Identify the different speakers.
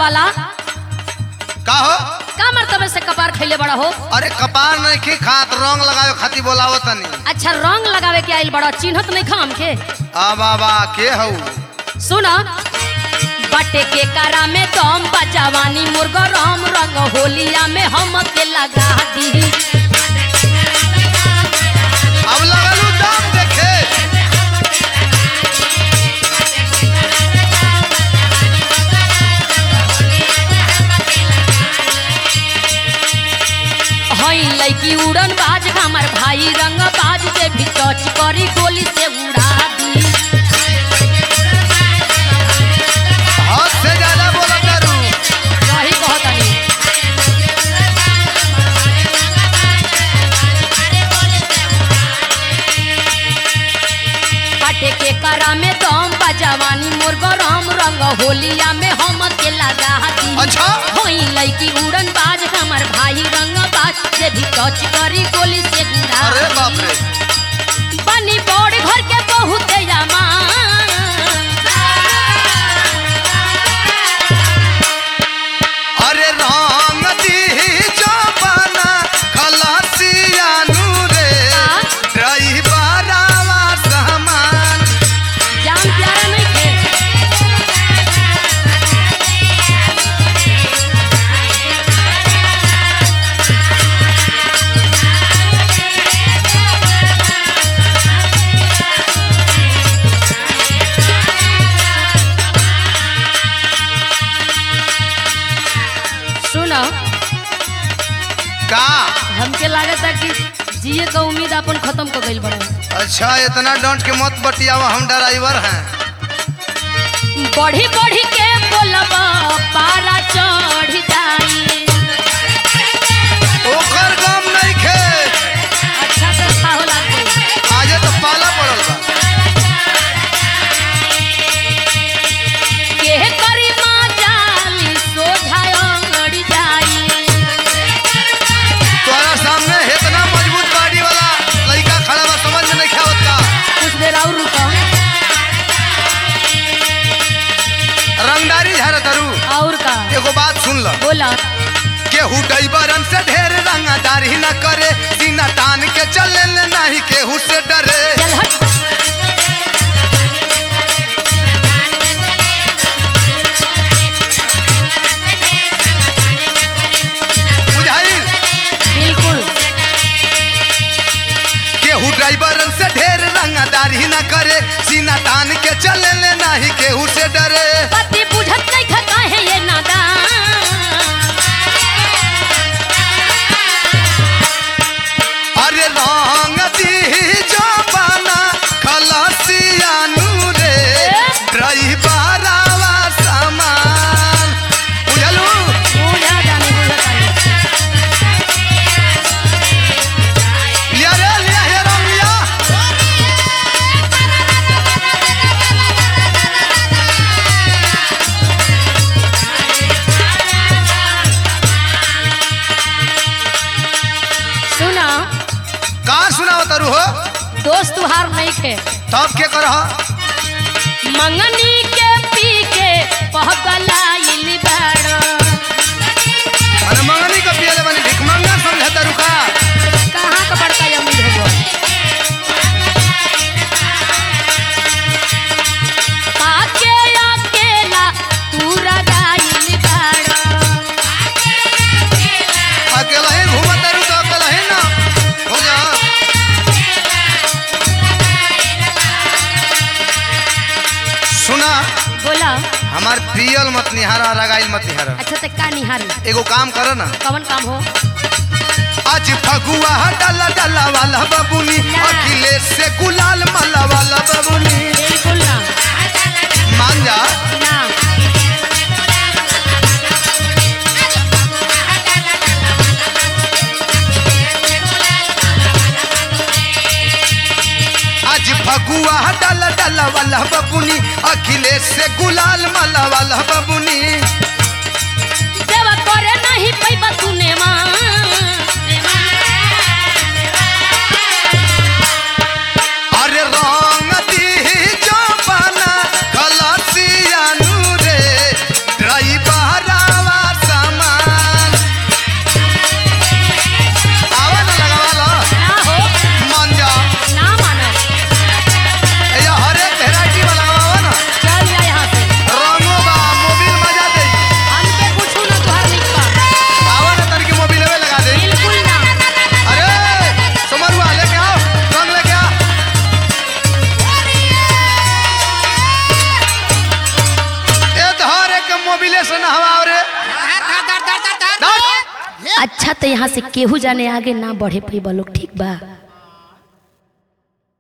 Speaker 1: वाला
Speaker 2: का हो
Speaker 1: का मर्तबे से कपार खैले बड़ा हो
Speaker 2: अरे कपार नहीं खी खात रंग लगावे खाती बोलावो तनी
Speaker 1: अच्छा रंग लगावे के आइल बड़ा चिन्हत नहीं खाम के
Speaker 2: आ बाबा के हऊ
Speaker 1: सुना बटे के करा में दम बजावानी मुर्गा राम रंग होलिया में हम के लगा दी
Speaker 2: अब लगलू दाम देखे
Speaker 1: हई लड़की उड़न बाज हमार भाई रंग बाज से भी टच करी गोली से उड़ा दी
Speaker 2: हद से ज्यादा बोला करू
Speaker 1: सही कहतनी पाटे के करा में दम बजावानी मुर्गा राम रंग होलिया में हम के लगा दी
Speaker 2: अच्छा
Speaker 1: होई लड़की उड़न बाज हमार भाई रंग बाज से भी टच करी गोली से गुड़ा
Speaker 2: अरे बाप रे
Speaker 1: बनी बड़ घर के बहुत यामा
Speaker 2: अरे रंग दी जबाना खलासिया नूरे ड्राइवरवा सामान
Speaker 1: जान प्यारा नहीं थे सुनो
Speaker 2: का
Speaker 1: हमके लागता कि जिए का उम्मीद अपन खत्म कर गइल बड़ा
Speaker 2: अच्छा इतना डंट के मत बतियावा हम ड्राइवर हैं
Speaker 1: बढ़ी बढ़ी के बोलबा पारा चढ़ जाई
Speaker 2: ओकर गम नहीं खे
Speaker 1: अच्छा से खाओ लागते
Speaker 2: आजे तो पाला पड़ल बा
Speaker 1: के करी माँ जाली सोझायो लड़ जाई
Speaker 2: तोरा सामने इतना मजबूत गाड़ी वाला लड़का खड़ा बा समझ में नहीं खावत का
Speaker 1: कुछ देर और रुको
Speaker 2: रंगदारी झार तरू
Speaker 1: और का
Speaker 2: एगो बात सुन ल
Speaker 1: बोला
Speaker 2: केहू डैबरन से ढेर रंगदारी न करे सीना तान के चले ले नहीं केहू से डरे
Speaker 1: चल हट
Speaker 2: बुझाई
Speaker 1: बिल्कुल
Speaker 2: केहू ड्राइवरन से ढेर रंगदारी न करे सीना तान के चले ले नहीं केहू से डरे
Speaker 1: पति बुझत नहीं खका है ये नादान
Speaker 2: अरे रंग दी जबाना खलसिया नूरे ड्राइवरवा सामान बुझलू
Speaker 1: बुझा जाने बुझा जाने
Speaker 2: लिया रे लिया हे रंग लिया
Speaker 1: सुना
Speaker 2: कहाँ सुनाव तरू हो
Speaker 1: दोस्त तुहार नहीं थे
Speaker 2: तब के करह
Speaker 1: मंगनी के पी के पहगलाइल बाड़ो
Speaker 2: अरे मंगनी का पियले बनी भिखमंगा समझे तरू का
Speaker 1: कहाँ का बड़का अमीर हो पाके अकेला तू रगाइल बाड़ो
Speaker 2: अकेला ही घूमत तरू तो अकेला ही ना हो जा सुना
Speaker 1: बोला
Speaker 2: हमार पियल मत निहारा रगाइल मत निहारा
Speaker 1: अच्छा ते का निहारी
Speaker 2: एगो काम कर ना
Speaker 1: कवन काम हो
Speaker 2: आज फगुआ डाला डाला वाला बबुनी
Speaker 1: ना।
Speaker 2: अखिलेश से गुलाल माला वाला बबुनी
Speaker 1: बिल्कुल ना
Speaker 2: मान जा
Speaker 1: ना
Speaker 2: आज फगुआ डाला डाला वाला बबुनी अखिलेश से गुलाल माला वाला बबुनी
Speaker 1: देवा करे नहीं पैबा तूने माँ
Speaker 2: अरे रंग दी जो बना खलासिया नूरे ड्राइवरा से नहवाओ रे
Speaker 1: अच्छा तो यहाँ से केहू जाने आगे ना बढ़े पैबा लोग ठीक बा